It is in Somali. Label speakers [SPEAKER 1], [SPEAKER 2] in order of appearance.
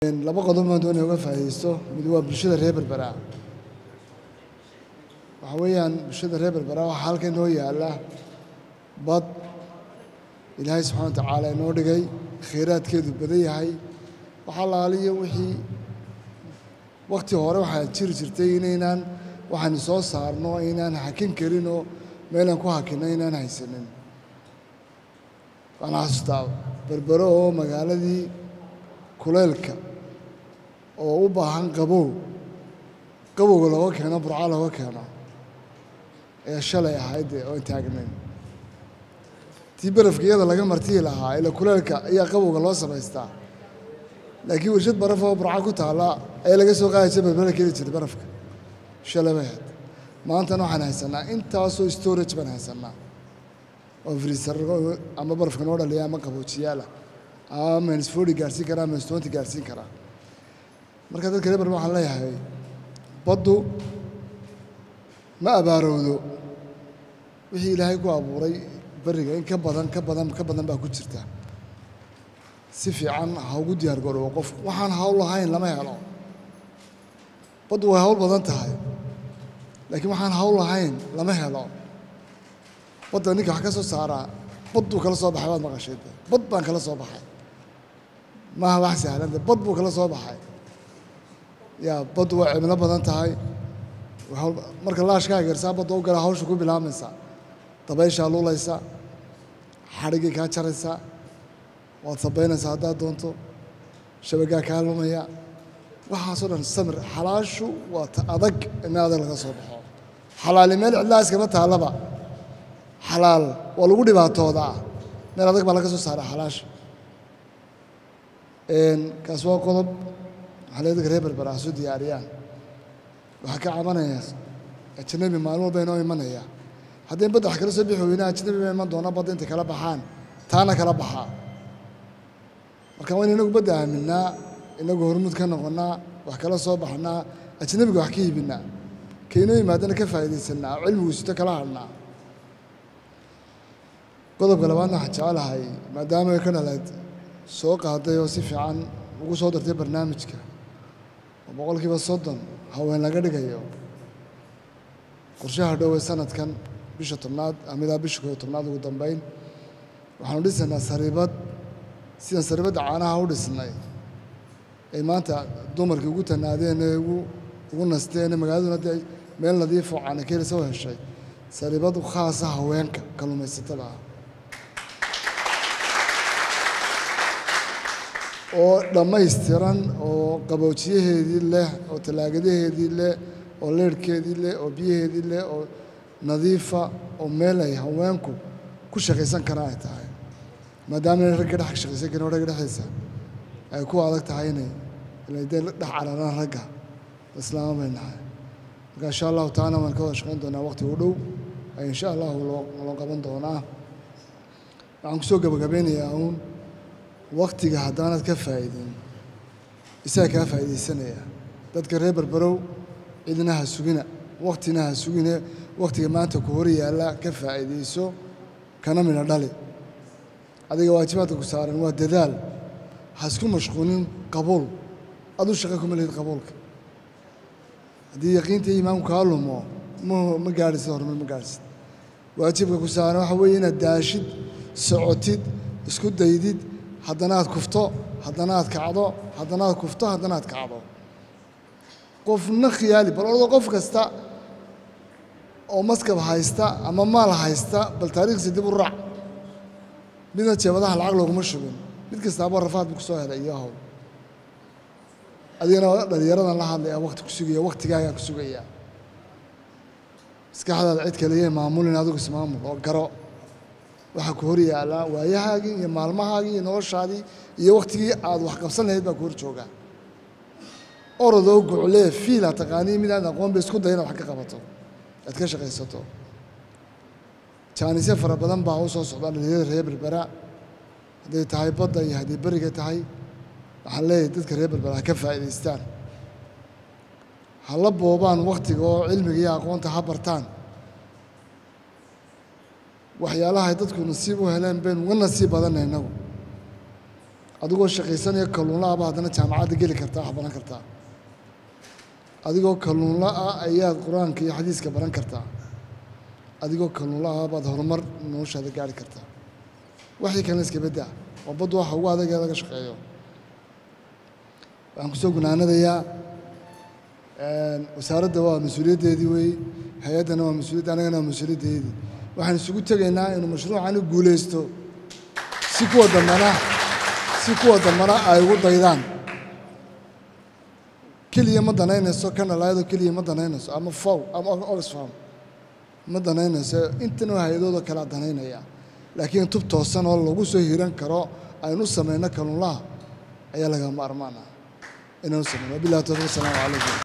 [SPEAKER 1] laba qodob baan doonaya uga faa'iidaysto mid waa bulshada reer berbera waxa weeyaan bulshada reer berbera waxaa halkan inoo yaalla bad ilaahay subxana wa tacaala inoo dhigay khayraadkeedu badan yahay waxaa laaliyo wixii wakti hore waxaa jiri jirtay inaynaan waxaanu soo saarno aynaan hakin karin oo meelaan ku hakinno aynaan haysanin waxaan xasuustaa berbero oo magaaladii kuleylka oo u baahan qabow qabowga looga keeno burco looga keeno ee shalay ahayd dee oon taagnayn tii barafka iyada laga martiyi lahaa ila kuleelka ayaa qabowga loo samaystaa laakiin warshad baraf oo burco ku taalla ayaa laga soo qaadi jira berbera keeni jirtay barafka shalay bay ahayd maantana waxaan haysanaa intaasoo storage baan haysanaa oo freezer ama barafka noo dhaliya ama qaboojiyaala ama minus forty gaarsiin karaa minus twenty gaarsiin karaa marka dadka reer barma waxaan leeyahay baddu ma abaarowdo wixii ilaahay ku abuuray beriga in ka badan ka badan ka badan baa ku jirta si fiican ha ugu diyaar garoobo qofku waxaan hawl lahayn lama helo baddu way hawl badan tahay laakiin waxaan hawl lahayn lama helo badda ninka wax ka soo saaraa badduu kala soo baxay waad maqashay bad baan kala soo baxay maaha wax sahlan de bad buu kala soo baxay yaa baddu way cimilo badan tahay marka laashkaa gersaa badda u gala hawsha ku bilaabmaysa dabayshaa luulaysa xadhiggii kaa jaraysa waad sabaynaysaa haddaad doonto shabagaa kaa lumaya waxaasoo dhan samir xalaashu waa ta adag in adag laga soo baxo xalaali meel cidlaa iskama taallaba xalaal waa lagu dhibaatoodaa meel adag baa laga soo saaraa xalaasha kaas waa qodob waxaa le dadka reer berbera ha soo diyaariyaan waxaa ka cabanaya ajnabi maalin walba inoo imanaya haddii badda wax kala soo bixi weyna ajnabi ba iman doona badda intay kala baxaan taana kala baxaa marka waa in inagu badda aaminaa inagu hormuud ka noqonnaa wax kala soo baxnaa ajnabiga wax ka iibinaa kaynoo yimaadana ka faa'iidaysanaa oo cilmigu sito kala hadhnaa qodobka labaadna waxaan jecelahay maadaama ay ka dhaleed soo qaaday oo si fiican ugu soo dartay barnaamijka oo boqolkiiba soddon haween laga dhigayo qorshaha dhowe sanadkan bisha tobnaad amidaa bisha kooyo tobnaad ugu dambeyn waxaanu dhisaynaa sariibad sidaan sariibadda caanaha u dhisnay ay maanta dumarkii ugu tanaadeen ee ugu ugu nasteen ee magaaladuna dee meel nadiifoo caana keelisa u heshay sariibad khaasa haweenka kalluumaysatada ah oo dhammaystiran oo qaboojiyaheedii leh oo tallaagadaheedii leh oo leerhkeedii leh oo biyaheedii leh oo nadiifa oo meel ay haweenku ku shaqaysan karaan ay tahay maadaama inay ragga dhex shaqaysan karin oo ragga dhexdiisa ay ku adag tahay inay inay dee dhex cararaan ragga islaama bay nahay marka insha allahu tacaala waan ka wada shaqayn doonaa waqti u dhow ay insha allahu loo loo qaban doonaa waxaan kusoo gabagabeynayaa uun waktiga haddaanad ka faa'iidin isaga kaa faa'iidaysanaya dadka reer berberow cidna ha sugina waktina ha sugine waktiga maanta ku hor yaalla ka faa'iidayso kana midho dhali adiga waajibaadka ku saaran waa dadaal ha isku mashquulin qabuul adu shaqo kuma lihid qabuulka haddii yaqiinta iimaanku kaa lumo ma ma gaadhisid horumar ma gaadhisid waajibka ku saaran waxa weeye inaad daashid socotid isku daydid haddana aad kufto haddana aad kacdo haddana aad kufto haddana aad kacdo qofna khiyaali bal ordo qof kasta oo maskab haysta ama maal haysta bal taariikhdiisa dib u raac midna jeebadaha lacag looguma shubin mid kastaaba rafaad buu kusoo helay iyo hawl adigana dhalinyaradan la hadlaya wakti ku sugaya waktigaagaa ku sugaya maskaxdaada cid kaliya maamulin adigu ismaamul oo garo waxaa ku hor yaallaa waayahaagii iyo maalmahaagii iyo noloshaadii iyo waktigii aad wax qabsan lahayd baa ku hor joogaa orodoo guclee fiila taqaanii mid aad aqoon ba isku day inaad wax ka qabato aad ka shaqaysato jaanisyo fara badan baa u soo socdaa dhalinyarada reer berbera hadday tahay badda iyo hadday beriga tahay waxaan leeyahay dadka reer berbera ha ka faa'iidaystaan ha la boobaan waktiga oo cilmiga iyo aqoonta ha bartaan waxyaalaha ay dadku nasiib u heleen baynu uga nasiib badanay innagu adigoo shaqaysanaya kalluunla-aba haddana jaamacadda geli kartaa wax baran kartaa adigoo kalluunla ah ayaad qur-aanka iyo xadiiska baran kartaa adigoo kalluunla ah baad horumar noloshaada gaari kartaa waxii kalena iska bedda oo baddu waxa ugu adag ee laga shaqeeyo waxaan kusoo gunaanadayaa wasaaradda waa mas-uuliyaddeedii wey hay-addana waa mas-uuliyadda annagana waa mas-uuliyaddeedii waxaan isugu tegaynaa inuu mashruucani guulaysto si kuwa dambana si kuwa dambana ay ugu daydaan keliya ma danaynayso kanalaayadoo keliya ma danaynayso ama fow ama oxfam ma danaynayso intana hay-adooda kalea danaynaya laakiin tub toosan oo lagu soo hiran karo aynu samayno kalluunlaha ayaa laga maarmaan ah inaynu samayno wabillahi tawfiiq asalaamu calaykum